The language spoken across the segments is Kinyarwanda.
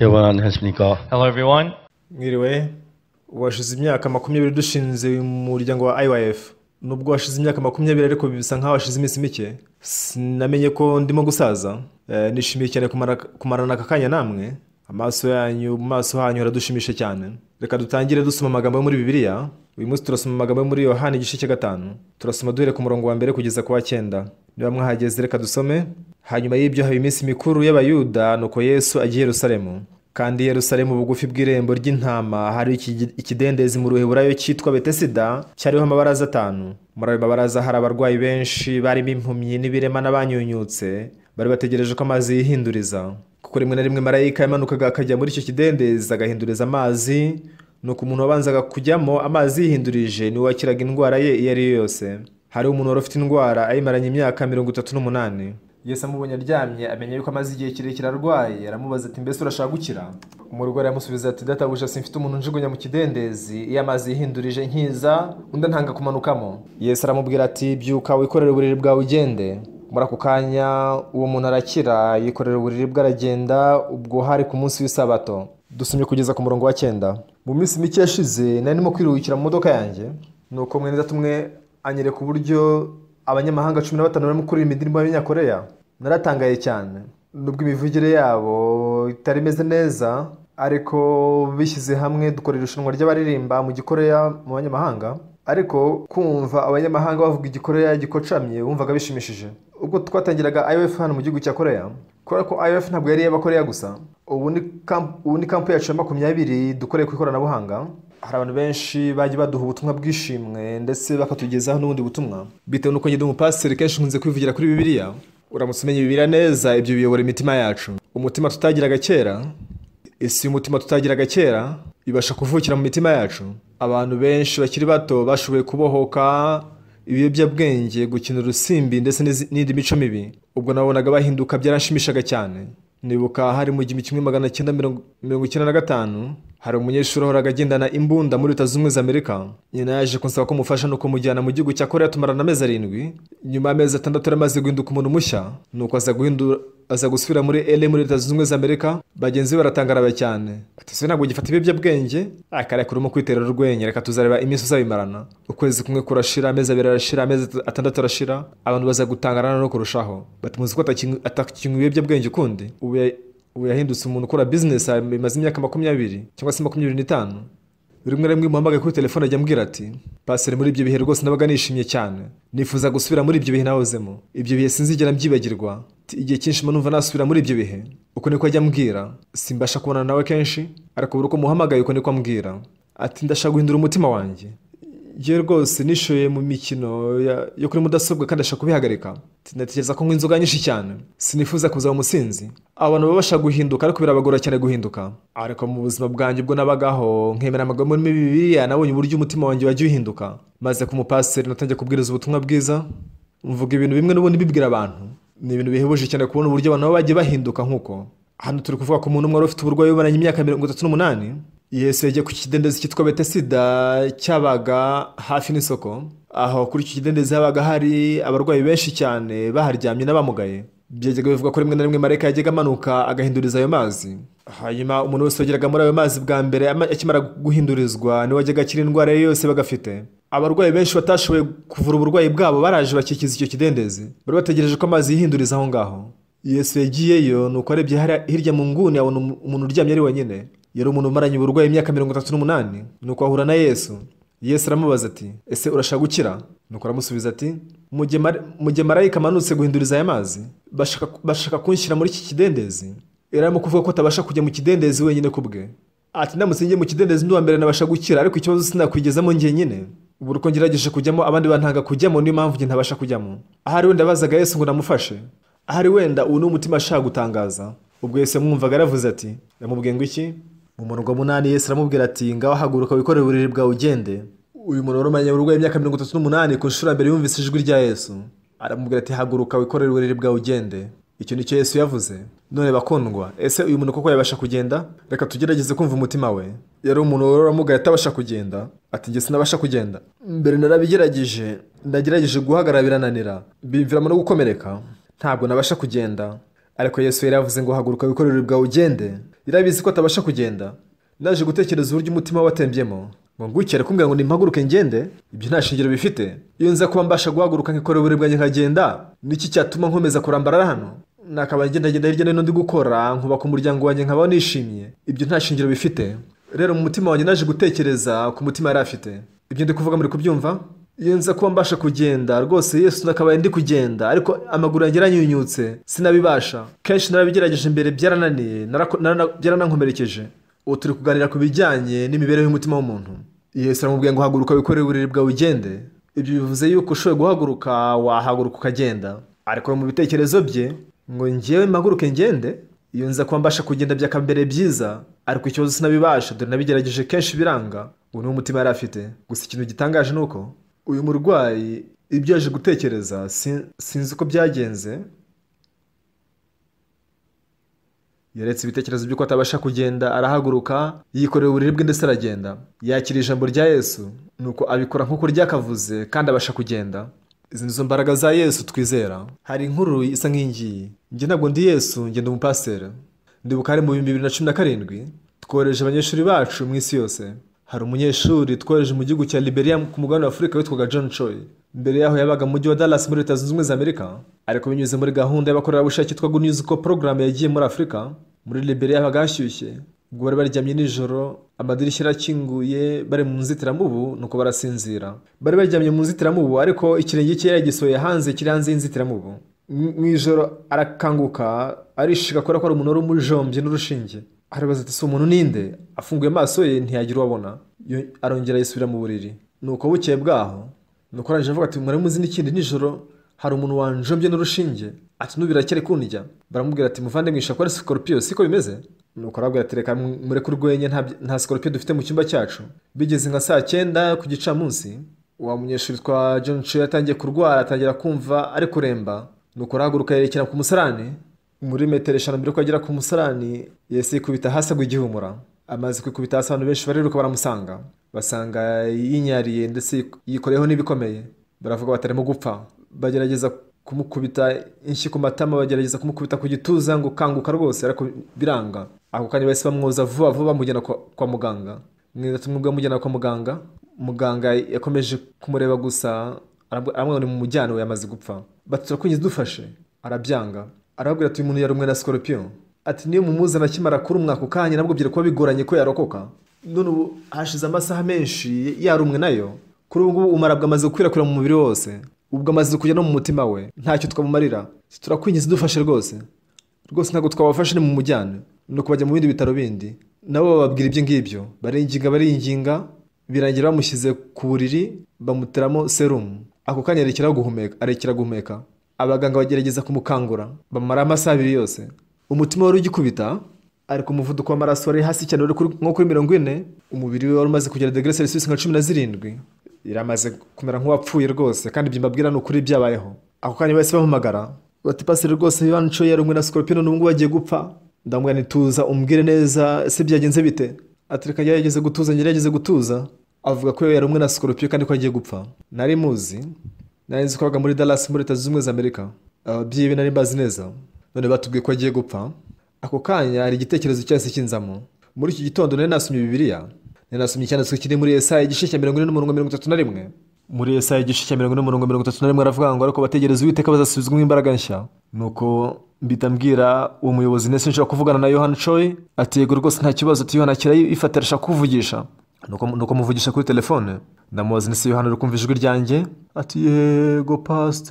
여러분 안녕하십니까? Hello, everyone. mwiriwe ubu hashize imyaka makumyabiri dushinze uyu muryango wa IYF nubwo hashize imyaka makumyabiri ariko bisa nk'aho hashize iminsi mike sinamenye ko ndimo gusaza Eh, nishimiye cyane kumara- kumarana aka kanya namwe amaso yanyu mu maso hanyu haradushimisha cyane reka dutangire dusoma amagambo yo muri bibiliya uyu munsi turasoma amagambo yo muri yohani igice cya gatanu turasoma duhere ku murongo wa mbere kugeza ku wa cyenda niba mwahageze reka dusome hanyuma y'ibyo haba iminsi mikuru y'abayuda nuko yesu agiye i yerusalemu kandi i yerusalemu bugufi bw'irembo ry'intama hari iki- ikidendezi mu ruheburayo cyitwa betesida cyariho amabaraza atanu muri ayo mabaraza hari abarwayi benshi barimo impumyi n'ibirema n'abanyunyutse bari bategereje ko amazi yihinduriza kuko rimwe na rimwe marayika yamanukaga akajya muri icyo kidendezi agahinduriza amazi nuko umuntu wabanzaga kujyamo amazi yihindurije niwe wakiraga indwara ye iyo ari yo yose hari umuntu wari ufite indwara ayimaranye imyaka mirongo itatu n'umunani yesu amubonye aryamye amenya yuko amaze igihe kirekire arwaye aramubaza ati mbese urashaka gukira umurwayi aramusubiza ati databuja simfite umuntu njugunya mu kidendezi iyo amazi yihindurije nkiza undi ntanga kumanukamo yesu aramubwira ati byuka wikorere uburiri bwawe ugende muri ako kanya uwo muntu arakira yikorera uburiri bwe aragenda ubwo hari ku munsi w'isabato dusomye kugeza ku murongo wa cyenda mu minsi mike yashize nari ndimo kwiruhukira mu modoka yanjye nuko mwene data umwe anyereka uburyo abanyamahanga cumi na batanu barimo kurira imirimo y'abanyakoreya naratangaye cyane nubwo imivugire yabo itari imeze neza ariko bishyize hamwe dukora irushanwa ry'abaririmba mu gikoreya mu banyamahanga ariko kumva abanyamahanga bavuga igikoreya gikocamye wumvaga bishimishije ubwo twatangiraga IOF hano mu gihugu cya koreya kubera ko IOF ntabwo yari iy'abakoreya gusa ubu ni kamp- ubu ni kampu yacu ya makumyabiri dukoreye ku ikoranabuhanga hari abantu benshi bajya baduha ubutumwa bwishimwe ndetse bakatugezaho n'ubundi butumwa bitewe n'uko njye ndi umupasiteri kenshi nkunze kwivugira kuri bibiliya uramutse umenya bibiliya neza ibyo biyobora imitima yacu umutima tutagiraga kera isi y'umutima tutagiraga kera ibasha kuvukira mu mitima yacu abantu benshi bakiri bato bashoboye kubohoka ibiyobyabwenge gukina urusimbi ndetse n'izi- n'indi mico mibi ubwo nabonaga bahinduka byaranshimishaga cyane nibuka hari mu gihumbi kimwe magana cyenda mirongo mirongo icyenda na gatanu hari umunyeshuri wahoraga agendana imbunda muri leta zunze ubumwe za amerika nyina yaje kunsaba ko mufasha no kumujyana mu gihugu cya korea tumarana amezi arindwi nyuma y'amezi atandatu yari amaze guhinduka umuntu mushya nuko aza guhindura aza gusubira muri LA muri leta zunze ubumwe za Amerika bagenzi be baratangara cyane ati se ntabwo gifata ibiyobyabwenge akarekura urimo kwitera urwenya reka tuzareba iminsi uzabimarana ukwezi kumwe kurashira amezi abiri arashira amezi at- atandatu arashira abantu baza gutangarana no kurushaho bati muzi ko atakinywa atakinywa ibiyobyabwenge ukundi ubu ya- ubu yahindutse umuntu ukora business bimaze imyaka makumyabiri cyangwa se makumyabiri n'itanu rimwe na rimwe muhamagaye kuri telefone ajya ambwira ati paseri muri ibyo bihe rwose nabaga nishimye cyane nifuza gusubira muri ibyo bihe nahozemo ibyo bihe sinzigera mbyibagirwa Ati, igihe cyinshi mba numva nasubira muri ibyo bihe uko niko ajya ambwira simbasha kubonana nawe kenshi ariko buri uko muhamagaye uko niko ambwira ati ndashaka guhindura umutima wanjye njyewe rwose nishoye mu mikino ya- yo kuri mudasobwa kandi ndashaka kubihagarika Ati, ndatekereza ko nywa inzoga nyinshi cyane sinifuza kuzaba umusinzi aba bantu baba bashaka guhinduka ariko birabagora cyane guhinduka ariko mu buzima bwanjye ubwo nabagaho nkemera amagambo muri bibiliya nabonye uburyo umutima wanjye wajya uhinduka maze ku mupasiteri natangiye kubwiriza ubutumwa bwiza mvuga ibintu bimwe n'ubundi bibwira abantu ni ibintu bihebuje cyane kubona uburyo abantu baba bagiye bahinduka nk'uko hano turi kuvuga ku muntu umwe wari ufite uburwayi bumaranye imyaka mirongo itatu n'umunani yesu yagiye ku kidendezi cyitwa betesida cyabaga hafi n'isoko aho kuri icyo kidendezi habaga hari abarwayi benshi cyane baharyamye n'abamugaye byajyaga bivuga ko rimwe na rimwe marayika yajyaga amanuka agahinduriza ayo mazi hanyuma umuntu wese wageraga muri ayo mazi bwa mbere ama- akimara guhindurizwa niwe wajyaga akira indwara ye yose bagafite abarwayi benshi batashoboye kuvura uburwayi bwabo baraje bakikiza icyo kidendezi bari bategereje ko amazi yihinduriza aho ngaho yesu yagiyeyo nuko arebye hari- hirya mu nguni abona umu- umuntu uryamye ari wenyine yari umuntu umaranye uburwayi imyaka mirongo itatu n'umunani nuko ahura na yesu yesu aramubaza ati ese urashaka gukira nuko aramusubiza ati "Mu gihe mari- mu gihe marayika amanutse guhinduriza aya mazi bashaka, bashaka kunshyira muri iki kidendezi yari arimo kuvuga ko atabasha kujya mu kidendezi wenyine ku bwe ati ndamutse njye mu kidendezi ndi uwa mbere nabasha gukira ariko ikibazo sinakwigezamo njye nyine buri uko ngerageje kujyamo abandi bantanga kujyamo niyo mpamvu njye ntabasha kujyamo ahari wenda bazaga yesu ngo namufashe ahari wenda ubu ni umutima ashaka gutangaza ubwo yesu yamwumvaga aravuze ati ndamubwiye ngo iki mu murongo wa munani yesu aramubwira ati ngaho haguruka wikorere uburiri bwawe ugende uyu muntu wari umaranye uburwayi imyaka mirongo itatu n'umunani ku nshuro ya mbere yumvise ijwi rya yesu aramubwira ati haguruka wikorere uburiri bwawe ugende icyo ni cyo yesu yavuze none bakundwa ese uyu muntu koko yabasha kugenda reka tugerageze kumva umutima we yari umuntu waramugaye atabasha kugenda ati njye sinabasha kugenda mbere narabigerageje ndagerageje guhagarara birananira bimviramo no gukomereka ntabwo nabasha kugenda ariko yesu yari yavuze ngo haguruka wikorere bwawe ugende irabizi ko atabasha kugenda naje gutekereza uburyo umutima we watembyemo ngo ngukere kumbwira ngo nimpaguruke ngende ibyo nta shingiro bifite iyo nza kuba mbasha guhaguruka nkikorera uburyo bwanjye nkagenda niki cyatuma nkomeza kurambarara hano nakaba ngendagenda hirya no hino ndi gukora nkubaka umuryango wanjye nkabaho nishimye ibyo nta shingiro bifite rero mu mutima wanjye naje gutekereza ku mutima yari afite ibyo ndi kuvuga muri kubyumva iyo nza kuba mbasha kugenda rwose yesu nakabaye ndi kugenda ariko amaguru yanjye yaranyunyutse sinabibasha kenshi narabigerageje imbere byarananiye narako- narana- byaranankomerekeje ubu turi kuganira ku bijyanye n'imibereho y'umutima w'umuntu yesu aramubwiye ngo haguruka wikorere uburiri bwawe ugende ibyo bivuze yuko ushoboye guhaguruka wahaguruka ukagenda ariko mu bitekerezo bye ngo ngewe mpaguruke ngende iyo nza kuba mbasha kugenda byakambere byiza ariko ikibazo sinabibasha dore nabigerageje kenshi biranga ubu niwo mutima yari afite gusa ikintu gitangaje ni uko uyu murwayi ibyo yaje gutekereza sin- sinzi uko byagenze yaretse ibitekerezo by'uko atabasha kugenda arahaguruka yikorera uburiri bwe ndetse aragenda yakira ijambo rya yesu nuko abikora nk'uko ryakavuze kandi abasha kugenda izi nizo mbaraga za yesu twizera hari inkuru isa nk'iyingiyi njye ntabwo ndi yesu ngenda umupasiteri ndibuka hari mu bihumbi bibiri na cumi na karindwi twohereje abanyeshuri bacu mu isi yose hari umunyeshuri twohereje mu gihugu cya liberia ku mugabane wa afurika witwaga john choi mbere yaho yabaga mu mujyi wa dallas muri leta zunze ubumwe za amerika ariko binyuze muri gahunda y'abakorerabushake yitwa good news ko porogaramu yagiye muri afurika muri liberia habaga hashyushye ubwo bari baryamye nijoro amadirishya arakinguye bari mu nzitiramubu nuko barasinzira bari baryamye mu nzitiramubu ariko ikirenge cye yagisohoye hanze kiri hanze y'inzitiramubu mu mu ijoro arakanguka arishika kubera ko ari umuntu wari umujombye n'urushinge arabaza ati si umuntu ninde afunguye amaso ye ntiyagira uwo abona Yo- arongera yisubira mu buriri nuko bukeye bwaho nuko arangije avuga ati mwari muzi n'ikindi nijoro hari umuntu wanjombye n'urushinge ati nubirakere kundya baramubwira ati muvandimwe ishakwa ari sikoropiyo siko bimeze nuko arabwira ati reka mureke urwenya nta- nta sikoropiyo dufite mu cyumba cyacu bigeze nka saa cyenda ku gicamunsi wa munyeshuri twa John Choi yatangiye kurwara atangira kumva ari kuremba nuko arahaguruka yerekera ku musarani muri metero eshanu mbere yuko agera ku musarani Yesu yikubita hasi agwa igihumura amaze kwikubita hasi abantu benshi bariruka baramusanga basanga yinyariye ndetse yikoreyeho n'ibikomeye baravuga batarimo gupfa bagerageza kumukubita inshyi ku matama bagerageza kumukubita ku gituza ngo kanguka rwose ariko biranga ako kanya bahise bamwoza vuba vuba bamujyana kwa, kwa muganga mwiza tumwebwe mujyana kwa muganga muganga yakomeje kumureba gusa arabw- aramubona mu mujyana we yamaze gupfa bati turakwinjiza dufashe arabyanga arababwira ati uyu muntu yarumwe na sikorupiyo ati niyo mumuzana akimara kuri umwaka ukanya nabwo kuba bigoranye ko yarokoka none ubu hashize amasaha menshi yarumwe nayo kuri ubu ngubu umarabwa amaze gukwirakwira mu mubiri wose ubwo amaze kujya no mu mutima we ntacyo twamumarira turakwinjiza dufashe rwose rwose ntabwo twabafashe ni mu mujyane ni ukubajya mu bindi bitaro bindi nabo bababwira ibyo ngibyo baringinga baringinga birangira bamushyize ku buriri bamuteramo serumu ako kanya arekeraho guhumeka arekera guhumeka abaganga bagerageza kumukangura bamara amasaha abiri yose umutima wari ugikubita ariko umuvuduko w'amaraso wari hasi cyane wari kuri- nko kuri mirongo ine umubiri we wari umaze kugera degere selisisi nka cumi na zirindwi yaramaze kumera nk'uwapfuye rwose kandi ibyo mbabwira ni ukuri byabayeho ako kanya bahise bamuhamagara bati pasire rwose bibanco yarumwe na sikoropino n'ubwo bagiye gupfa ndamubwira nti tuza umbwire neza se byagenze bite ati reka yarageze gutuza njye yarageze gutuza avuga ko yarumwe na sikoropino kandi ko agiye gupfa nari muzi nari nzi ko abaga muri dallas muri leta zunze ubumwe za amerika ababyeyi be nari mbazi neza none batubwiye ko agiye gupfa ako kanya hari igitekerezo cyahise kinzamo muri iki gitondo nari nasomye bibiliya ninasomye icyanditswe kiri muri esaya igice cya mirongo ine n'umurongo mirongo itatu na rimwe muri esaya igice cya mirongo ine n'umurongo mirongo itatu na rimwe aravuga ngo ariko bategereza uwiteka bazasubizwamo imbaraga nshya nuko mpita mbwira uwo muyobozi ndetse nshobora kuvugana na yohani coy ati yego rwose nta kibazo ati yohani akira yifatisha kuvugisha nuko nuko muvugisha kuri telefone ndamubaza ndetse yohani uri kumva ijwi ryanjye ati yego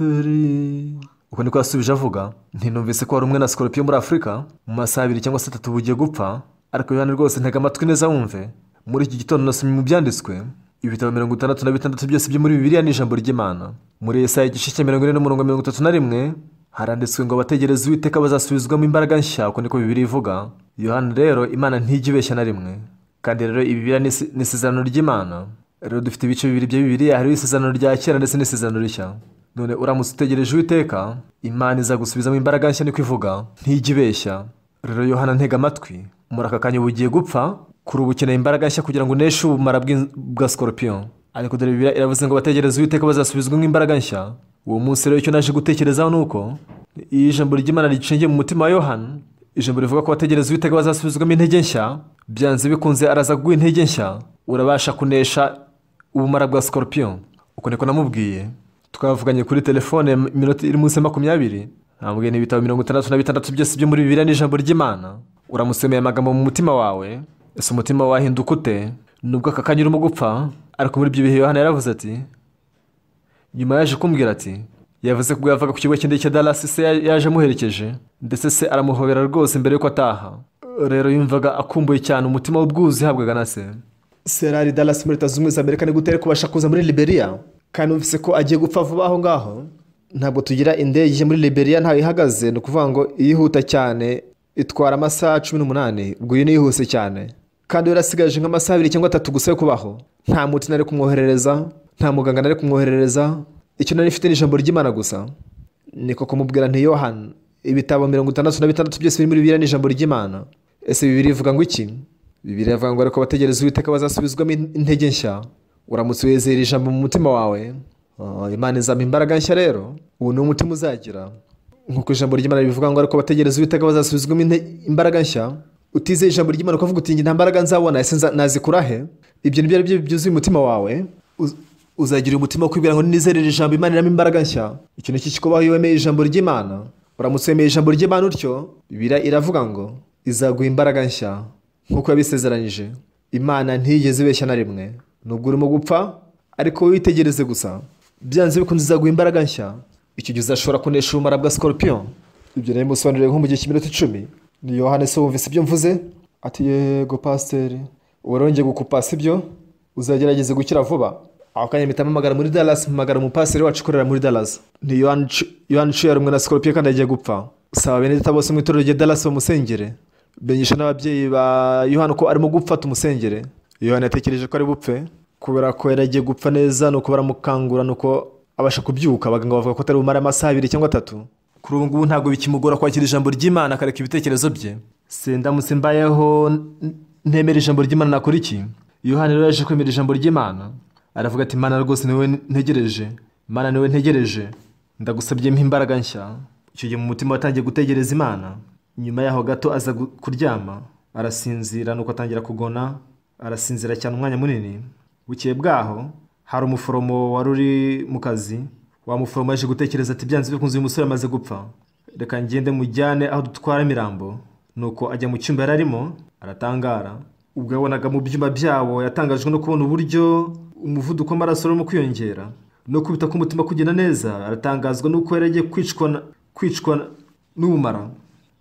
pasiteri uko niko yasubije avuga ntinumvise ko wari umwe na sikorupiyo muri afurika mu masaha abiri cyangwa se atatu bugiye gupfa ariko yohani rwose ntega amatwi neza wumve muri iki gitondo nasomye mu byanditswe ibitabo mirongo itandatu na bitandatu byose byo muri bibiliya ni ijambo ry'imana muri esaya igice cya mirongo ine n'umurongo mirongo itatu na rimwe haranditswe ngo abategereza uwiteka bazasubizwamo imbaraga nshya uko niko bibiri ivuga yohani rero imana ntijya ibeshya na rimwe kandi rero ibibiliya ni isi- ni isezerano ry'imana rero dufite ibice bibiri bya bibiliya hariho isezerano rya kera ndetse n'isezerano rishya none uramutse utegereje uwiteka imana izagusubizamo imbaraga nshya niko ivuga ntijya ibeshya rero yohana ntega amatwi muri aka kanya uba ugiye gupfa kuri ubu ukeneye imbaraga nshya kugira ngo uneshe ubumara bw'in- bwa sikorupiyo ariko dore bibiliya iravuze ngo bategereze uwiteka bazasubizwamo imbaraga nshya uwo munsi rero icyo naje gutekerezaho ni uko iyo ijambo ry'imana ricingiye mu mutima wa yohana ijambo rivuga ko abategereza uwiteka bazasubizwamo intege nshya byanze bikunze araza kuguha intege nshya urabasha kunesha ubumara bwa sikorupiyo uko niko namubwiye twavuganye kuri telefone iminota iri munsi ya makumyabiri nambwiye n'ibitabo mirongo itandatu na bitandatu byose byo muri bibiriya n'ijambo ry'imana uramusomeye amagambo mu mutima wawe ese umutima wahinduka ute nubwo aka kanya urimo gupfa ariko muri ibyo bihe yohana yaravuze ati nyuma yaje kumbwira ati yavuze ko yavaga ku kigo cy'indege cya dalasi se yaje amuherekeje ndetse se aramuhobera rwose mbere y'uko ataha rero yumvaga akumbuye cyane umutima w'ubwuzu yahabwaga na se serari dalasi muri leta zunze ubumwe za amerika ni gute ari kubasha kuza muri liberiya kandi wumvise ko agiye gupfa vuba aho ngaho ntabwo tugira indege muri liberiya ntayo ihagaze ni ukuvuga ngo iyihuta cyane itwara amasaha cumi n'umunani ubwo iyi niyihuse cyane kandi we yarasigaje nk'amasaha abiri cyangwa atatu gusa yo kubaho nta muti nari kumwoherereza nta muganga nari kumwoherereza icyo nari mfite ni ijambo ry'imana gusa niko kumubwira nti yohana ibitabo mirongo itandatu na bitandatu byose biri muri bibiriya ni ijambo ry'imana ese bibiri ivuga ngo iki bibiri iravuga ngo ariko abategereza uwiteka bazasubizwamo intege nshya uramutse wizera ijambo mu mutima wawe Ah, imana izampa imbaraga nshya rero ubu ni umutima uzagira nk'uko ijambo ry'imana ribivuga ngo ariko abategereza uwiteka bazasubizwamo inte- imbaraga nshya utizeye ijambo ry'imana ukavuga uti "Njye nta mbaraga nzabona ese nza- nazikura he ibyo nibyo ari byo byuzuye umutima wawe Uz- uzagira umutima wo kwibwira ngo nizere iri jambo imana iramo imbaraga nshya ikintu iki kikubaho iyo wemeye ijambo ry'imana uramutse wemeye ijambo ry'imana utyo bibiriya iravuga ngo izaguha imbaraga nshya nk'uko yabisezeranyije imana ntiyigeze ibeshya na rimwe nubwo urimo gupfa ariko wowe witegereze gusa byanze bikunze izaguha imbaraga nshya icyo gihe uzashobora kunesha ubumara bwa sikorupiyo ibyo rero musobanurire nko mu gihe cy'iminota icumi ni yohani se wumvise ibyo mvuze ati yego pasiteri warongeye gukupasa ibyo uzagerageze gukira vuba aho kanya mpita mpamagara muri dallas mpamagara umupasiteri wacu ukorera muri dallas ni yohani uciye rumwe na sikorupiyo kandi agiye gupfa saba bene data bose mu itorero rya dallas bamusengere menyesha n'ababyeyi ba yohana ko arimo gupfa tumusengere yohana yatekereje ko ari bupfe kubera ko yari agiye gupfa neza nuko baramukangura nuko abasha kubyuka abaganga bavuga ko atari bumare amasaha abiri cyangwa atatu kuri ubu ngubu ntabwo bikimugora kwakira ijambo ry'imana akareka ibitekerezo bye sendamutse mbayeho n- ntemera ijambo ry'imana nakora iki yohana rero yaje kwemera ijambo ry'imana aravuga ati mana rwose niwe ntegereje mana niwe ntegereje ndagusabye mpa imbaraga nshya icyo gihe mu mutima watangiye gutegereza imana nyuma yaho gato aza gu- kuryama arasinzira nuko atangira kugona arasinzira cyane umwanya munini bukeye bwaho hari umuforomo wari uri mu kazi wa muforomo yaje gutekereza ati byanze bikunze uyu musore amaze gupfa reka ngende mujyane aho dutwara imirambo nuko ajya mu cyumba yari arimo aratangara ubwo yabonaga mu byuma byabo yatangajwe no kubona uburyo umuvuduko w'amaraso urimo kwiyongera no kubita k'umutima kugenda neza aratangazwa nuko yari agiye kwicwa na- kwicwa na- n'ubumara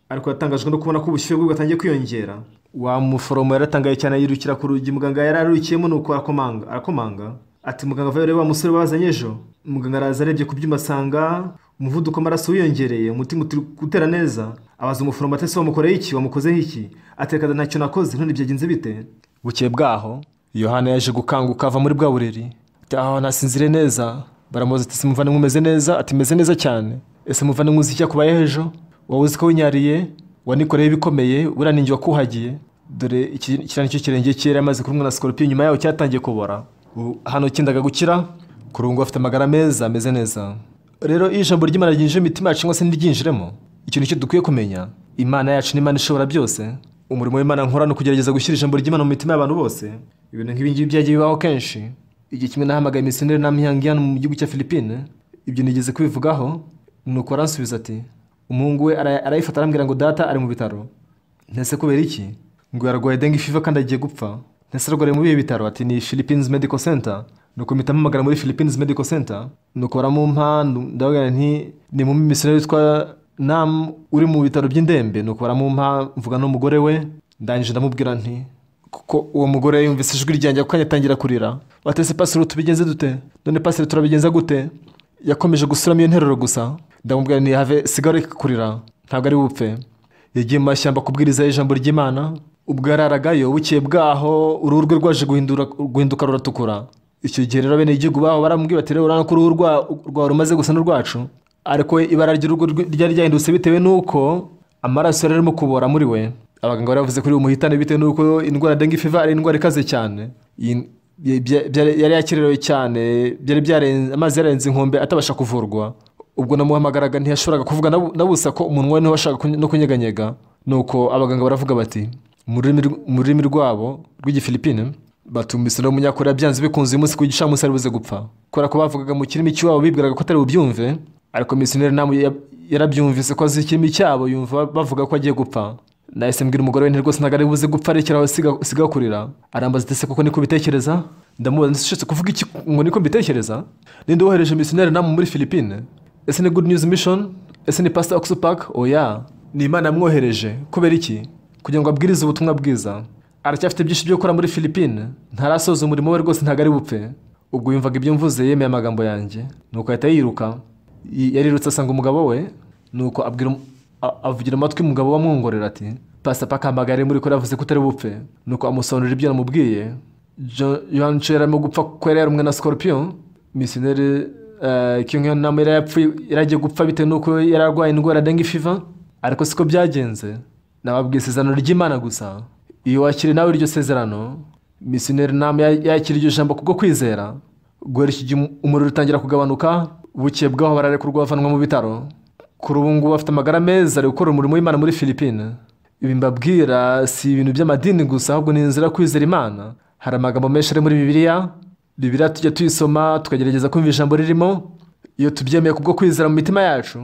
ariko yatangajwe no kubona ko ubushyuhe bwe bwatangiye kwiyongera wa muforomo yaratangaye cyane yirukira ku rugi muganga yari ararukiyemo nuko arakomanga arakomanga ati muganga vayo urebe wa musore bazanye ejo muganga araza arebye ku byuma asanga umuvuduko w'amaraso wiyongereye umutima utari gutera neza abaza umuforomo ati ese wamukoreye iki wamukozeho iki atekada ntacyo nakoze none byagenze bite bukeye bwaho yohana yaje gukanguka ava muri bwa buriri aho nasinzire neza baramubaza ati simuvane umeze neza ati meze neza cyane ese muvane nkuzi icyo kubayeho ejo wowe uzi ko winyariye wanikoreyeho ibikomeye uraningi wakuhagiye dore iki- ikirani cy'ikirenge cye yari amaze kurumwa na sikorupiyo nyuma yaho cyatangiye kubora Ubu hano kindaga gukira kurungu afite amagara meza ameze neza rero iyo ijambo ry'imana ryinjira mu mitima yacu cyangwa se ntiryinjiremo ikintu cyo dukwiye kumenya imana yacu ni imana ishobora byose umurimo w'imana nkora ni ukugerageza gushyira ijambo ry'imana mu mitima y'abantu bose ibintu nk'ibi ngibi byagiye bibaho kenshi igihe kimwe nahamagaye misioneri n'amihangiyani mu gihugu cya philippine ibyo nigeze kubivugaho nuko aransubiza ati umuhungu we ara- arayifata arambwira ngo data ari mu bitaro ntese kubera iki ngo yarwaye dengue fever kandi agiye gupfa ntese arwariye muri ibi bitaro ati ni philippines medical center nuko mpita mpamagara muri philippines medical center nuko baramumpa ndu- ndavuga nti ni mu misioneri witwa nam uri mu bitaro by'indembe nuko baramumpa mvuga n'umugore we ndangije ndamubwira nti kuko uwo mugore yumvise ijwi ryanjye ako kanya atangira kurira batese pasire tubigenze dute none pasire turabigenza gute yakomeje gusubiramo iyo nteruro gusa ndamubwira nti have sigara reka kurira ntabwo ari bupfe yagiye mu mashyamba kubwiriza ijambo ry'imana ubwo yararagayo bukeye bwaho uruhu rwe rwaje guhindura- guhinduka ruratukura icyo gihe rero bene igihugu baho barambwira bati rero urabona ko uruhu rwa- rwawe rumaze gusa n'urwacu ariko ibara ry'uruhu rwe ryari ryahindutse bitewe n'uko amaraso yari arimo kubora muri we abaganga bari bavuze kuri uwo muhitane bitewe n'uko indwara ya dengue fever ari indwara ikaze cyane Iyi- bya- byari- yari yakererewe cyane byari byarenze amazi yarenze inkombe atabasha kuvurwa ubwo namuhamagaraga ntiyashoboraga kuvuga na bu- na busa ko umunwa we niho washaka kuny- no kunyeganyega nuko abaganga baravuga bati mu rurimi rw- mu rurimi rwabo rw'igifilipine batumbise no munyakoreya byanze bikunze uyu munsi ku gicamunsi ari buze gupfa kubera ko bavugaga mu kirimi cy'iwabo bibwiraga ko atari bubyumve ariko misiyoneri nawe ya- yarabyumvise ko azi ikirimi cyabo yumva bavuga ko agiye gupfa nahise mbwira umugore we nti rwose ntabwo ari buze gupfa rekeraho siga- siga kurira arambaza ati ese koko niko ubitekereza ndamubaza nti ushetse kuvuga iki ngo niko mbitekereza ninde wohereje misiyoneri nawe muri filipine ese ni good news mission ese ni pastor oxpac oya ni imana yamwohereje kubera iki kugira ngo abwirize ubutumwa bwiza aracyafite byinshi byo gukora muri filipine ntarasoza umurimo we rwose ntabwo ari bupfe ubwo yumvaga ibyo mvuze yemeye amagambo yanjye nuko ahita yiruka Y- yarirutse asanga umugabo we nuko abwira um- a- avugira amatwi umugabo we amwongorera ati pasapa akampagara muri kure yavuze ko utari bupfe nuko amusobanurira ibyo namubwiye yohani cyo yarimo gupfa kuko yari yarumwe na scorpion misioneri kingiyo nama yari yapfuye yari agiye gupfa bitewe nuko yari arwaye indwara ya dengue fever ariko siko byagenze nababwiye isezerano ry'imana gusa iyo wakiriye nawe iryo sezerano misioneri nama yakira iryo jambo kubwo kwizera guhera iki gihe umuriro utangira kugabanuka buke bwaho bararekurwa bavanwa mu bitaro kuri ubu ngubu afite amagara meza ari gukora umurimo w'imana muri filipine ibi mbabwira si ibintu by'amadini gusa ahubwo ni inzira yo kwizera imana hari amagambo menshi ari muri bibiliya bibiliya tujya tuyisoma tukagerageza kumva ijambo ririmo iyo tubyemeye kubwo kwizera mu mitima yacu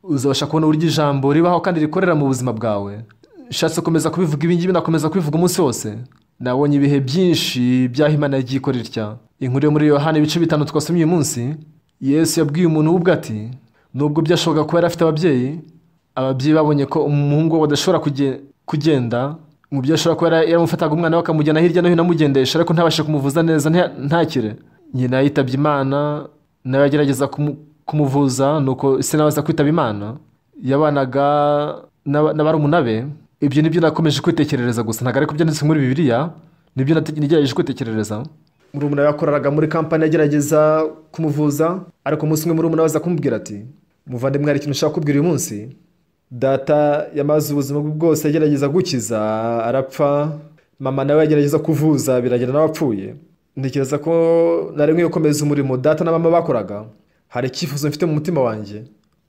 uzabasha kubona uburyo ijambo ribaho kandi rikorera mu buzima bwawe nshatse gukomeza kubivuga ibingibi nakomeza kubivuga umunsi wose nabonye ibihe byinshi byaho imana yagiye ikora itya inkuru yo muri yohani ibice bitanu twasomye uyu munsi yesu yabwiye umuntu we ubwe ati nubwo byashoboka kuba yari afite ababyeyi ababyeyi babonye ko umuhungu we badashobora kuge- kugenda mu byo ashobora kuba yara- yaramufataga umwana we akamujyana hirya no hino amugendesha ariko ntabashe kumuvuza neza nta- ntakire nyina yitabye imana nawe agerageza kumu- kumuvuza nuko se nawe aza kwitaba imana yabanaga n'aba- n'abarumuna be ibyo nibyo nakomeje kwitekerereza gusa ntabwo ariko byanditse muri bibiliya nibyo nate- nagerageje kwitekerereza murumuna we yakoreraga muri kampani agerageza kumuvuza ariko umunsi umwe murumuna we aza kumubwira ati muvandimwe hari ikintu ushaka kubwira uyu munsi data yamaze ubuzima bwe bwose agerageza gukiza arapfa mama nawe yagerageza kuvuza biragira nawe apfuye ntekereza ko nari nkwiye gukomeza umurimo data na mama bakoraga hari icyifuzo mfite mu mutima wanjye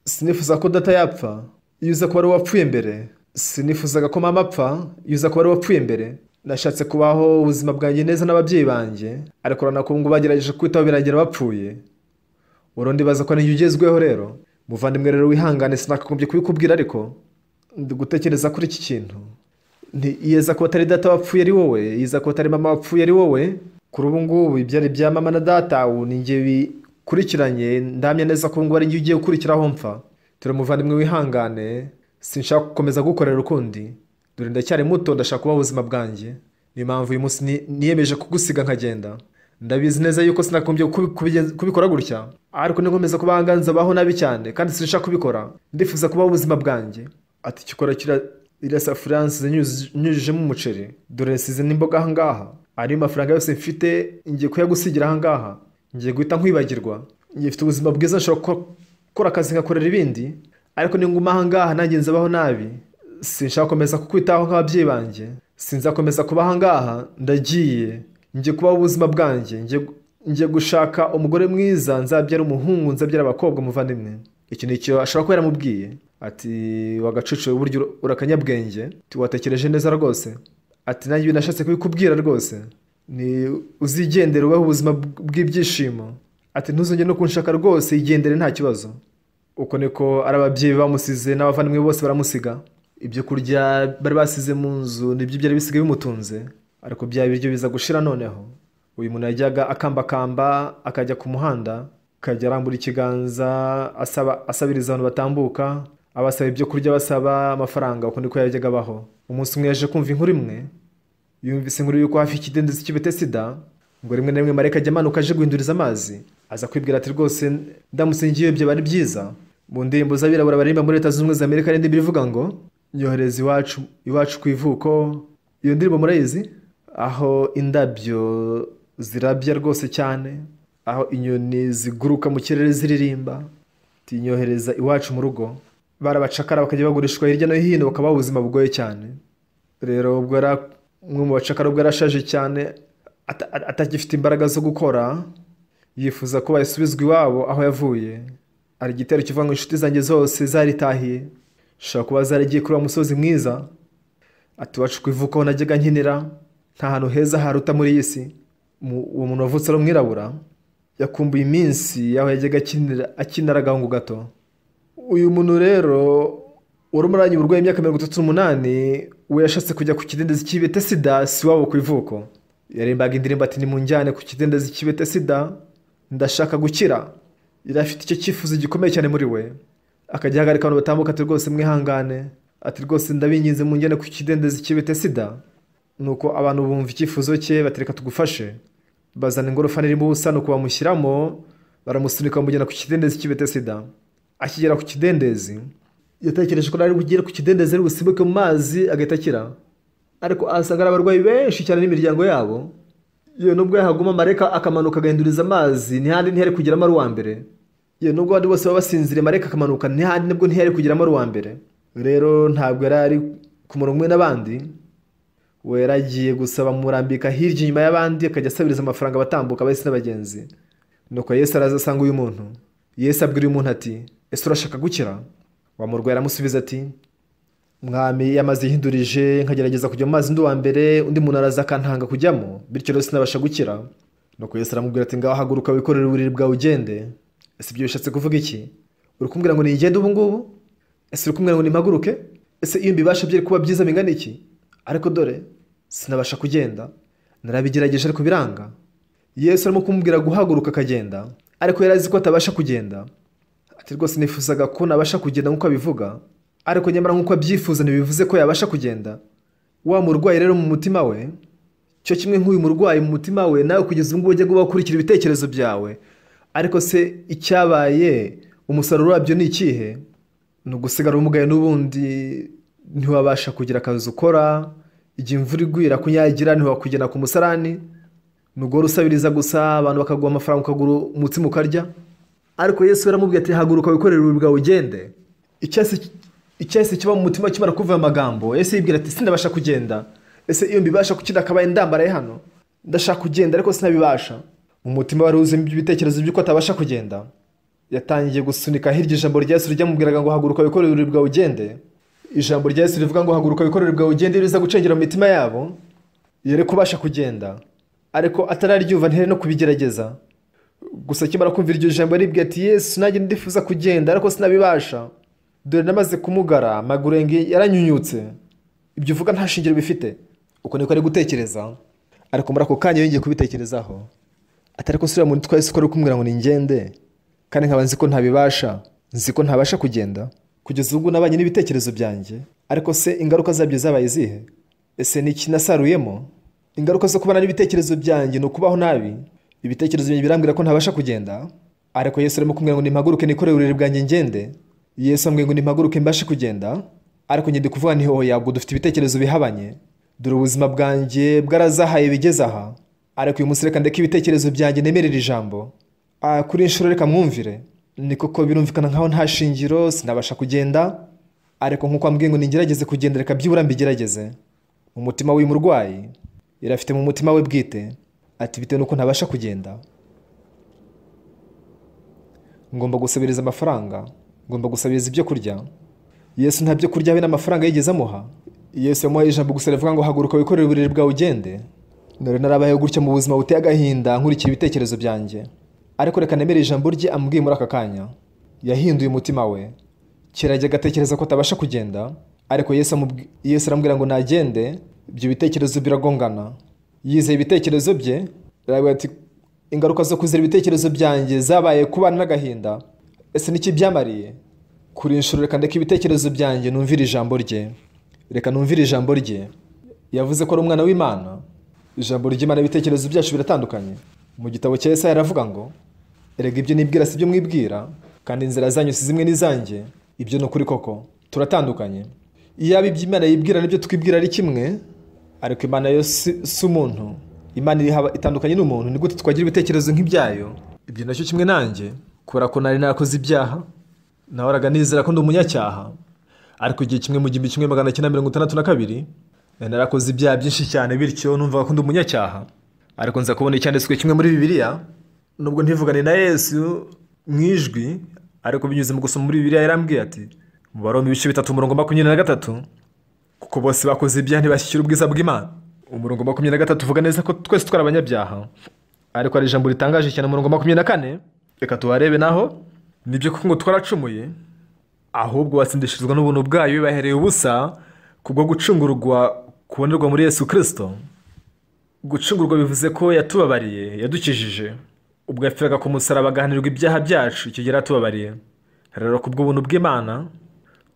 sinifuza ko data yapfa iyo uza kuba ari uwapfuye mbere sinifuzaga ko mama apfa iyo uza kuba ari uwapfuye mbere nashatse kubaho ubuzima bwanjye neza n'ababyeyi banjye ariko urabona ko ubu ngubu bagerageje kwitaho birangira bapfuye urundi baza ko n'iyo ugezweho rero muvandimwe rero wihangane sinakagombye kubikubwira ariko ndi gutekereza kuri iki kintu ntiyeza ko atari data wapfuye ari wowe yeza ko atari mama wapfuye ari wowe kuri ubu ngubu ibyari bya mama na data ubu ni njye bikurikiranye ndamya neza ko ubu ngubu ari njye ugiye gukurikiraho mfa turi umuvandimwe wihangane sinshaka gukomeza gukorera ukundi dore ndacyari muto ndashaka kubaho ubuzima bwanjye niyo mpamvu uyu munsi ni- niyemeje kugusiga nkagenda ndabizi neza yuko sinagombye kubi- kubigenza- kubikora gutya ariko nikomeza kuba ahanganza baho nabi cyane kandi sinshaka kubikora ndifuza kubaho ubuzima bwanjye ati ikikora kira iriya safuriya nsize nyuzi- nyujijemo umuceri dore nsize n'imboga ahangaha ariyo mafaranga yose mfite ngiye kuyagusigira ahangaha ngiye guhita nkwibagirwa ngifite ubuzima bwiza nshobora gukora- gukora akazi nkakorera ibindi ariko ninguma ahangaha nanjye nzabaho nabi sinshaka gukomeza kukwitaho nk'ababyeyi banjye sinzakomeza kuba ahangaha ndagiye njye kubaho ubuzima bwanjye njye- njye gushaka umugore mwiza nzabyara umuhungu nzabyara abakobwa umuvandimwe iki ni icyo ashobora kuba yaramubwiye ati wagacucu burya ura- urakanyabwenge Ati, watekereje neza rwose ati nanjye ibi nashatse kubikubwira rwose ni uzigendere ubeho ubuzima bw- bw'ibyishimo ati ntuzongere no kunshaka rwose igendere nta kibazo uko niko ari ababyeyi bamusize n'abavandimwe bose baramusiga ibyo kurya bari basize mu nzu nibyo byari bisigaye bimutunze ariko bya biryo biza gushira noneho uyu muntu yajyaga akambakamba akajya ku muhanda akajya arambura ikiganza asaba asabiriza abantu batambuka abasaba ibyo kurya basaba amafaranga uko niko yajyaga abaho umunsi umwe yaje kumva inkuru imwe yumvise inkuru y'uko hafi y'ikidendezi cy'ibitesida ngo rimwe na rimwe marayika ajya amanuka aje guhinduriza amazi aza kwibwira ati rwose ndamutse ngiye ibyo bari byiza mu ndirimbo z'abirabura baririmba muri leta zunze ubumwe za amerika n'indi bivuga ngo nyohereza iwacu iwacu ku ivuko iyo ndirimbo murayizi aho indabyo zirabya rwose cyane aho inyoni ziguruka mu kirere ziririmba tinyohereza iwacu mu rugo barabacakara bakajya bagurishwa hirya no hino bakabaho ubuzima bugoye cyane rero ubwo yari umwe mu bacakara ubwo yarashaje cyane ata- ata- atagifite imbaraga zo gukora yifuza ko yasubizwa iwabo aho yavuye hari igitero kivuga ngo inshuti zanjye zose zaritahiye zishobora kuba zaragiye kuri wa musozi mwiza ati iwacu ku ivuko najyaga nkinira nta hantu heza haruta muri iyi si Mu- uwo muntu wavutse ari umwirabura yakumbuye iminsi y'aho yajyaga akinira akinira agahungu gato uyu muntu rero wari umuranye uburwayi imyaka mirongo itatu n'umunani we yashatse kujya ku kidendezi cy'ibete sida si iwabo ku ivuko yarimbaga indirimbo ati nimunjyane ku kidendezi cy'ibete sida ndashaka gukira yari afite icyo cyifuzo gikomeye cyane muri we akajya ahagarika abantu batambuka ati rwose mwihangane ati rwose ndabinginze munjyane ku kidendezi cy'ibete sida nuko abantu bumva icyifuzo cye batereka tugufashe bazana ingorofani irimo ubusa nuko bamushyiramo baramusunika bamujyana ku kidendezi cy'ibete sida akigera ku kidendezi yatekereje ko ari bugere ku kidendezi ari busimbuke mu mazi agahita akira ariko ahasanga ari abarwayi benshi cyane n'imiryango yabo yewe nubwo yahaguma mareka akamanuka agahinduriza amazi ntihandi ntihari kugeramo ari uwa mbere yewe nubwo abandi bose baba basinziriye mareka akamanuka ntihandi nibwo ntihari kugeramo ari uwa mbere rero ntabwo yari ari ku murongo umwe n'abandi we yaragiye gusaba murambika hirya inyuma y'abandi akajya asabiriza amafaranga abatambuka bahise n'abagenzi nuko yesu araza asanga uyu muntu yesu abwira uyu muntu ati ese urashaka gukira wa murwayi aramusubiza ati mwami yamazi yihindurije nkagerageza kujya mu mazi ndi uwa mbere undi muntu araza akantanga kujyamo bityo rero sinabasha gukira nuko yesu aramubwira ati ngaho haguruka wikorere uburiri bwawe ugende ese ibyo bishatse kuvuga iki uri kumbwira ngo nigende ubu ngubu ese uri kumbwira ngo nimpaguruke ese iyo mbibasha byari kuba byiza bingana iki ariko dore sinabasha kugenda narabigerageje ariko biranga yesu arimo kumubwira guhaguruka akagenda ariko yari azi ko atabasha kugenda ati rwose nifuzaga ko nabasha kugenda nk'uko abivuga ariko nyamara nk'uko abyifuza ntibivuze ko yabasha kugenda wa murwayi rero mu mutima we cyo kimwe nk'uyu murwayi mu mutima we nawe kugeza ubu ngubu ujya guba ukurikira ibitekerezo byawe ariko se icyabaye umusaruro wabyo ni ikihe ni ugusigara umugaye n'ubundi ntiwabasha kugira akazi ukora igihe imvura igwira kunyagira ntiwakugena ku musarani nugora usabiriza gusa abantu bakaguha amafaranga ukagura umutsima ukarya ariko yesu yaramubwiye ati haguruka wikorere uburiri bwawe ugende Icyahise- icyahise kiba mu mutima kimara kuva ayo magambo yesu yibwira ati sindabasha kugenda ese iyo mbibasha kuki akabaye ndambaraye hano ndashaka kugenda ariko sinabibasha mu mutima wari wuzuyemo ibitekerezo by'uko atabasha kugenda yatangiye gusunika hirya ijambo rya yesu ryamubwiraga ngo haguruka wikorere uburiri bwawe ugende ijambo rya yesu rivuga ngo haguruka wikorere bwawe ugende riza gucengera mu mitima yabo yari kubasha kugenda ariko atararyumva ntiyari no kubigerageza gusa akimara kumva iryo jambo aribwira ati yesu nanjye ndifuza kugenda ariko sinabibasha dore namaze kumugara amaguru yanjye yaranyunyutse ibyo uvuga nta shingiro bifite uko niko ari gutekereza ariko muri ako kanya yongeye kubitekerezaho atari ko nsubira muri twese ko ari kumubwira ngo ningende kandi nkaba nzi ko ntabibasha nzi ko ntabasha kugenda kugeza ubwo nabanye n'ibitekerezo byanjye ariko se ingaruka zabyo zabaye izihe ese ni iki nasaruyemo ingaruka zo kubana n'ibitekerezo byanjye ni ukubaho nabi ibitekerezo byanjye birambwira ko ntabasha kugenda ariko yesu arimo kumbwira ngo nimpaguruke nikorere uburiri bwanjye ngende yesu ambwira ngo nimpaguruke mbashe kugenda ariko njye ndi kuvuga nti hoya ubwo dufite ibitekerezo bihabanye dore ubuzima bwanjye bwarazahaye bigeze aha ariko uyu munsi reka ndeke ibitekerezo byanjye nemerere ijambo Ah, kuri inshuro reka mwumvire ni koko birumvikana nkaho nta shingiro sinabasha kugenda ariko nk'uko ambwiye ngo ningerageze kugenda reka byibura mbigerageze umutima w'uyu murwayi yari afite mu mutima we bwite ati bitewe n'uko ntabasha kugenda ngomba gusabiriza amafaranga ngomba gusabiriza ibyo kurya yesu nta byo kurya habe n'amafaranga yigeze amuha yesu yamuhaye ijambo gusa rivuga ngo haguruka wikorere uburiri bwawe ugende none narabayeho gutya mu buzima buteye agahinda nkurikira ibitekerezo byanjye ariko reka nemere ijambo rye amubwiye muri aka kanya yahinduye umutima we kera ajya agatekereza ko atabasha kugenda ariko yesu amubwi- Yesu aramubwira ngo nagende ibyo bitekerezo biragongana yizeye ibitekerezo bye aravuga ati ingaruka zo kuzira ibitekerezo byanjye zabaye kubana n'agahinda ese niki byamariye kuri inshuro reka ndeke ibitekerezo byanjye numvire ijambo rye reka numvire ijambo rye yavuze ko ari umwana w'imana ijambo ry'imana ibitekerezo byacu biratandukanye mu gitabo cya Yesaya aravuga ngo erega ibyo nibwira si byo mwibwira kandi inzira zanyu si zimwe n'izanjye ibyo ni ukuri koko turatandukanye iyaba ibyo imana yibwira n'ibyo twibwira ari kimwe ariko imana yo si si umuntu imana iri haba- itandukanye n'umuntu ni gute twagira ibitekerezo nk'ibyayo ibyo nacyo kimwe nanjye kubera ko nari narakoze ibyaha nahoraga nizera ko ndi umunyacyaha ariko igihe kimwe mu gihumbi kimwe magana cyenda mirongo itandatu na kabiri nari narakoze ibyaha byinshi cyane bityo numvaga ko ndi umunyacyaha ariko nza kubona icyanditswe kimwe muri bibiliya nubwo ntivugane na yesu mu ijwi ariko binyuze mu gusoma muri bibiliya yarambwiye ati mu baroma ibice bitatu umurongo makumyabiri na gatatu kuko bose bakoze ibyaha ntibashyikira ubwiza bw'imana umurongo makumyabiri na gatatu uvuga neza ko twese twari abanyabyaha ariko hari ijambo ritangaje cyane umurongo makumyabiri na kane reka tuharebe naho nibyo kuko ngo twaracumuye ahubwo batsindishirizwa n'ubuntu bwayo bahereye ubusa kubwo gucungurwa kubonerwa muri yesu kirisito gucungurwa bivuze ko yatubabariye yadukijije ubwo yapfiraga ku musaraba agahanirwa ibyaha byacu icyo gihe yaratubabariye rero kubw'ubuntu bw'imana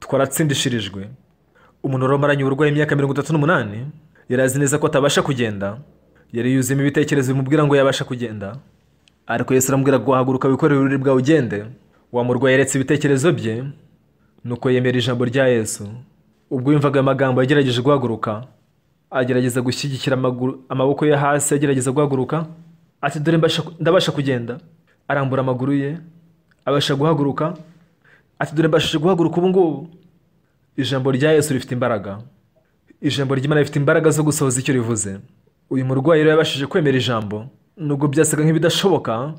twaratsindishirijwe umuntu wari umaranye uburwayi imyaka mirongo itatu n'umunani yari azi neza ko atabasha kugenda yari yuzuyemo ibitekerezo bimubwira ngo yabasha kugenda ariko Yesu aramubwira ngo wahaguruka wikorere ururiri bwawe ugende wa murwayi yaretse ibitekerezo bye nuko yemera ijambo rya Yesu ubwo yumvaga ayo magambo yagerageje guhaguruka agerageza gushyigikira amaguru- amaboko ye hasi agerageza guhaguruka ati dore mbasha- ndabasha kugenda arambura amaguru ye abasha guhaguruka ati dore mbashije guhaguruka ubu ngubu ijambo rya Yesu rifite imbaraga ijambo ry'imana rifite imbaraga zo gusohoza icyo rivuze uyu murwayi rero yabashije kwemera ijambo nubwo byasaga nk'ibidashoboka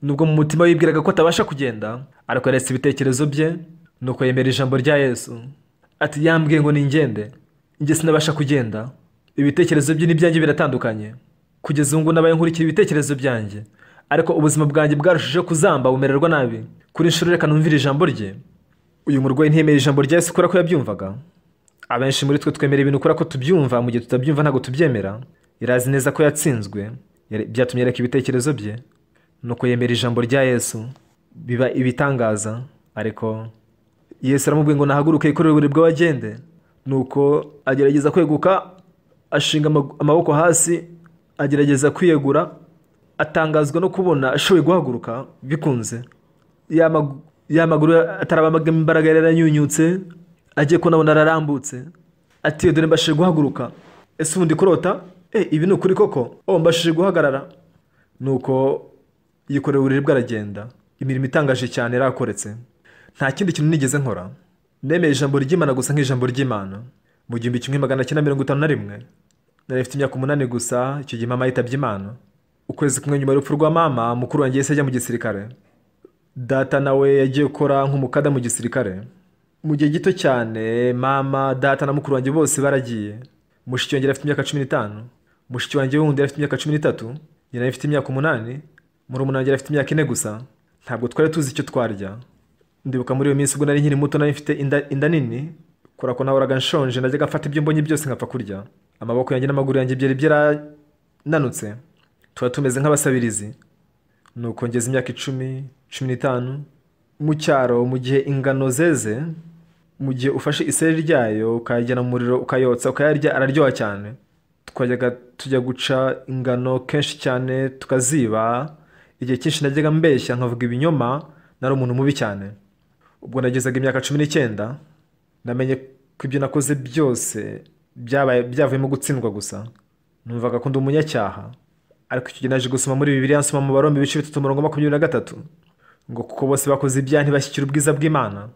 nubwo mu mutima we yibwiraga ko atabasha kugenda ariko yaretse ibitekerezo bye nuko yemera ijambo rya yesu ati yambwiye ngo ningende njye sinabasha kugenda ibitekerezo bye n'ibyanjye biratandukanye kugeza ubu ngubu nabaye nkurikira ibitekerezo byanjye ariko ubuzima bwanjye bwarushijeho kuzamba bumererwa nabi kuri inshuro reka numvire ijambo rye uyu murwayi ntiyemera ijambo rya yesu kubera ko yabyumvaga abenshi muri twe twemera ibintu kubera ko tubyumva mu gihe tutabyumva ntabwo tubyemera yari azi neza ko yatsinzwe yari- byatumye yereka ibitekerezo bye nuko yemera ijambo rya yesu biba ibitangaza ariko yesu aramubwiye ngo nahaguruke yikorere uburiri bwawe agende nuko agerageza kweguka ashinga ama- amaboko hasi agerageza kwiyegura atangazwa no kubona ashoboye guhaguruka bikunze ya magu- ya maguru atarabaga imbaraga yari yaranyunyutse agiye kubona abona ararambutse ati dore mbashije guhaguruka ese ubundi kurota e ibi ni ukuri koko o mbashije guhagarara nuko yikorera uburiri bwe aragenda imirimo itangaje cyane yarakoretse nta kindi kintu nigeze nkora nemeye ijambo ry'imana gusa nk'ijambo ry'imana mu gihumbi kimwe magana cyenda mirongo itanu na rimwe nari mfite imyaka umunani gusa icyo gihe mama yitabye imana ukwezi kumwe nyuma y'urupfu rwa mama mukuru wanjye yahise ajya mu gisirikare data nawe yagiye gukora nk'umukada mu gisirikare mu gihe gito cyane mama data na mukuru wanjye bose baragiye mushiki wanjye yari afite imyaka cumi n'itanu mushiki wanjye wundi yari afite imyaka cumi n'itatu njye nari mfite imyaka umunani murumuna wanjye yari afite imyaka ine gusa ntabwo twari tuzi icyo twarya ndibuka muri iyo minsi ubwo nari nkiri muto nari mfite inda, inda nini kubera ko nahoraga nshonje najyaga mfata ibyo mbonye byose nkapfa kurya amaboko yanjye n'amaguru yanjye byari byarananutse tuba tumeze nk'abasabirizi nuko ngeze imyaka icumi cumi n'itanu mu cyaro mu gihe ingano zeze mu gihe ufashe iseri ryayo ukayajyana mu muriro ukayotsa ukayarya araryoha cyane twajyaga tujya guca ingano kenshi cyane tukaziba igihe cyinshi najyaga mbeshya nkavuga ibinyoma nari umuntu mubi cyane ubwo nagezaga imyaka cumi n'icyenda namenye ko ibyo nakoze byose byabaye byavuyemo gutsindwa gusa numvaga ko ndi umunyacyaha ariko icyo gihe naje gusoma muri bibiliya nsoma mu barombe ibice bitatu umurongo wa makumyabiri na gatatu ngo kuko bose bakoze ibyaha ntibashyikire ubwiza bw'imana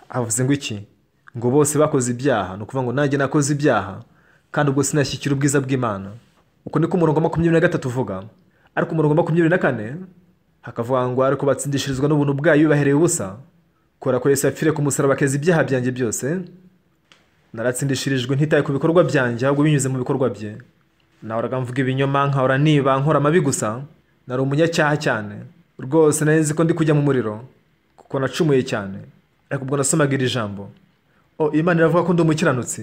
havuze ngo iki ngo bose bakoze ibyaha ni ukuvuga ngo nanjye nakoze ibyaha kandi ubwo sinashyikira ubwiza bw'imana uko niko umurongo wa makumyabiri na gatatu uvuga ariko umurongo wa makumyabiri na kane hakavuga ngo ariko batsindishirizwa n'ubuntu bwayo bibahereye ubusa kubera ko yesu yapfiriye ku musaraba akeza ibyaha byanjye byose naratsindishirijwe ntitaye ku bikorwa byanjye ahubwo binyuze mu bikorwa bye nahoraga mvuga ibinyoma nkahora niba nkora amabi gusa nari umunyacyaha cyane rwose nari nzi ko ndi kujya mu muriro kuko nacumuye cyane ariko ubwo nasomaga iri jambo o imana iravuga ko ndi umukiranutsi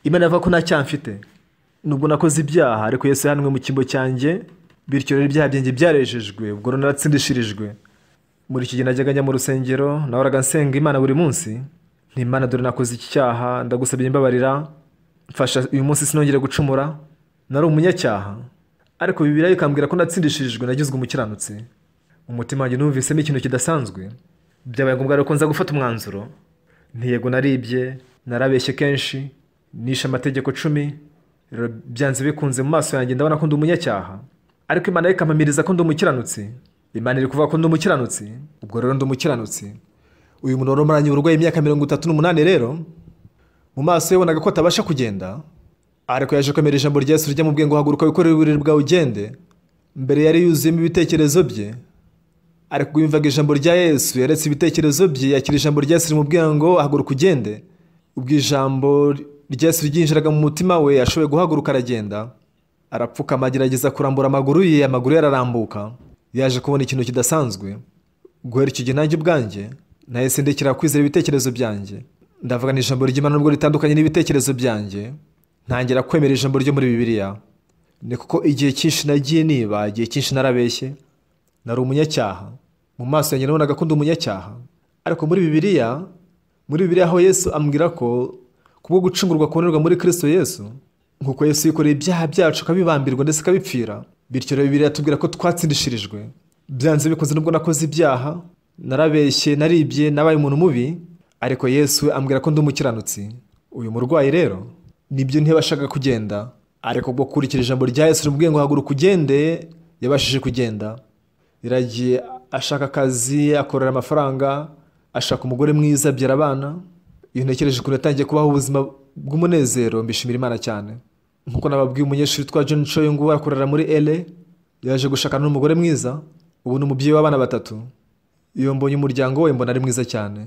imana iravuga ko nta cyaha mfite nubwo nakoze ibyaha ariko yesu yahanwe mu cyimbo cyanjye bityo rero ibyaha byanjye byarejejwe ubwo rero naratsindishirijwe muri iki gihe najyaga njya mu rusengero nahoraga nsenga imana buri munsi nti imana dore nakoze iki cyaha ndagusabye imbabarira mfasha uyu munsi sinongere gucumura nari umunyacyaha ariko bibiriya ikambwira ko natsindishijwe nagizwe umukiranutsi umutima wanjye numvisemo ikintu kidasanzwe byabaye ngombwa rero ko nza gufata umwanzuro ntiyego naribye narabeshye kenshi nishe amategeko cumi rero byanze bikunze mu maso yanjye ndabona ko ndi umunyacyaha ariko imana yo ikampamiriza ko ndi umukiranutsi imana iri kuvuga ko ndi umukiranutsi ubwo rero ndi umukiranutsi uyu muntu wari umaranye uburwayi imyaka mirongo itatu n'umunani rero mu maso ye bonaga ko atabasha kugenda ariko yaje kwemera ijambo rya yesu ryamubwiye ngo haguruka wikorere uburiri bwawe ugende mbere yari yuzuyemo ibitekerezo bye ariko ubwo yumvaga ijambo rya yesu yaretse ibitekerezo bye yakira ijambo rya yesu rimubwira ngo haguruka ugende ubwo ijambo rya yesu ryinjiraga mu mutima we ashoboye guhaguruka aragenda arapfukama agerageza kurambura amaguru ye amaguru ye ararambuka yaje kubona ikintu kidasanzwe guhera icyo gihe nanjye ubwanjye nahise ndekera kwizera ibitekerezo byanjye ndavuga ni ijambo ry'imana nubwo ritandukanye n'ibitekerezo byanjye ntangira kwemera ijambo ryo muri bibiliya ni kuko igihe cyinshi nagiye niba igihe cyinshi narabeshye nari umunyacyaha mu maso yanjye nabonaga akunda umunyacyaha ariko muri bibiliya muri bibiliya aho yesu ambwira ko kubwo gucungurwa kubonerwa muri kirisito yesu nk'uko yesu yikoreye ibyaha byacu akabibambirwa ndetse akabipfira bityo rero bibiliya tubwira ko twatsindishirijwe byanze bikoze nubwo nakoze ibyaha narabeshye naribye nabaye umuntu mubi ariko yesu we ambwira ko ndi umukiranutsi uyu murwayi rero nibyo ntiyabashaga kugenda ariko ubwo kurikira ijambo rya yesu rimubwiye ngo haguruka ugende yabashije kugenda iragiye ashaka akazi akorera amafaranga ashaka umugore mwiza abyara abana iyo ntekereje ukuntu yatangiye kubaho ubuzima bw'umunezero mbishimira imana cyane nk'uko nababwiye umunyeshuri witwa John Cho uyu nguyu akorera muri ele yaje gushakana n'umugore mwiza ubu ni umubyeyi w'abana batatu iyo mbonye umuryango we mbona ari mwiza cyane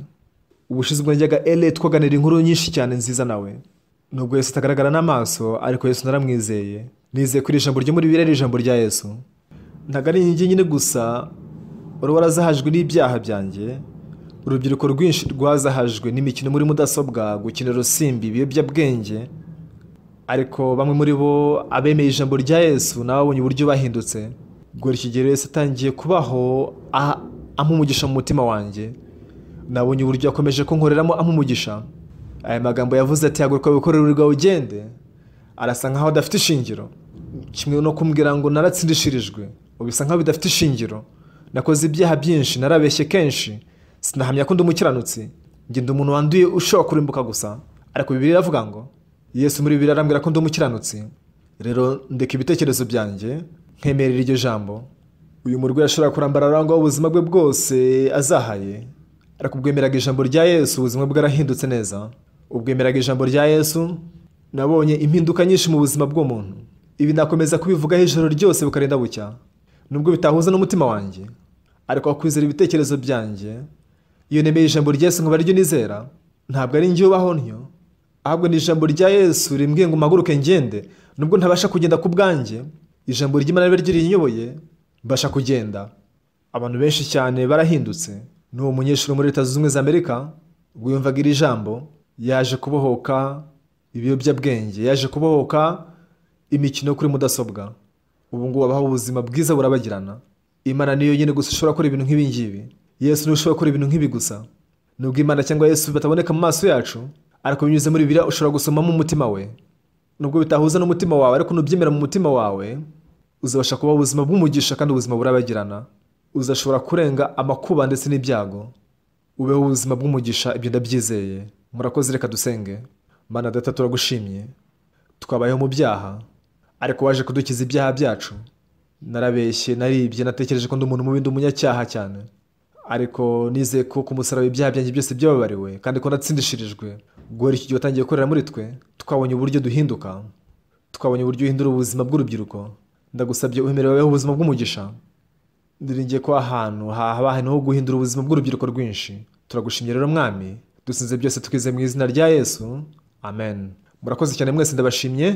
ubushize ubwo njyaga ele twaganira inkuru nyinshi cyane nziza nawe nubwo yesu atagaragara n'amaso ariko yesu naramwizeye nizeye kuri ijambo ryo muri bibiliya ni ijambo rya yesu ntabwo ari njye nyine gusa warazahajwe n'ibyaha byanjye urubyiruko rwinshi rwazahajwe n'imikino muri mudasobwa gukina urusimbi ibiyobyabwenge ariko bamwe muri bo abemeye ijambo rya yesu n'ababonye uburyo bahindutse guhera iki gihe yesu atangiye kubaho amumugisha mu mutima wanjye nabonye uburyo yakomeje kunkoreramo amumugisha aya magambo yavuze ati haguruka wikorerwa ugende arasa nkaho adafite ishingiro kimwe no kumbwira ngo naratsindishirijwe bisa nkaho bidafite ishingiro nakoze ibyaha byinshi narabeshye kenshi sinahamya ko ndi umukiranutsi ngenda umuntu wanduye ushobora kurimbuka gusa ariko bibiri iravuga ngo yesu muri bibiri arambwira ko ndi umukiranutsi rero ndeka ibitekerezo byanjye nkemerera iryo jambo uyu murwayi ashobora kurambara arangwaho ubuzima bwe bwose azahaye ariko ubwemeraga ijambo rya yesu ubuzima bwe arahindutse neza ubwemeraga ijambo rya yesu nabonye impinduka nyinshi mu buzima bw'umuntu ibi nakomeza kubivugaho ijoro ryose bukarinda bucya nubwo bitahuza n'umutima wanjye ariko wakwizera ibitekerezo byanjye iyo nemeye ijambo rya yesu nkaba ryo nizera ntabwo ari njye ubaho ntyo ahubwo ni ijambo rya yesu rimbwiye ngo mpaguruke ngende nubwo ntabasha kugenda ku bwanjye ijambo ry'imana ribe ryirinyoboye mbasha kugenda abantu benshi cyane barahindutse n'uwo munyeshuri muri leta zunze ubumwe za amerika ubwo yumvaga iri jambo yaje kubohoka ibiyobyabwenge yaje kubohoka imikino kuri mudasobwa ubu ngubu abaho ubuzima bwiza burabagirana imana niyo yonyine gusa ushobora gukora ibintu nk'ibi ngibi yesu niwe ushobora gukora ibintu nk'ibi gusa nubwo imana cyangwa yesu bataboneka mu maso yacu ariko binyuze muri biriya ushobora gusomamo umutima we nubwo bitahuza n'umutima wawe ariko nubyemera mu mutima wawe uzabasha kubaho ubuzima bw'umugisha kandi ubuzima burabagirana uzashobora kurenga amakuba ndetse n'ibyago ubeho ubuzima bw'umugisha ibyo ndabyizeye murakoze reka dusenge mana data turagushimye twabayeho mu byaha ariko waje kudukiza ibyaha byacu narabeshye naribye natekereje ko ndi umuntu mubi ndi umunyacyaha cyane ariko nizeye ko ku musaraba ibyaha byanjye byose byababariwe kandi ko natsindishirijwe guhera iki gihe watangiye gukorera muri twe twabonye uburyo duhinduka twabonye uburyo uhindura ubuzima bw'urubyiruko ndagusabye uhemerera babeho ubuzima bw'umugisha ndiringiye ko ahantu habaye ho guhindura ubuzima bw'urubyiruko rwinshi turagushimye rero mwami dusinze byose twize mu izina rya yesu amen murakoze cyane mwese ndabashimye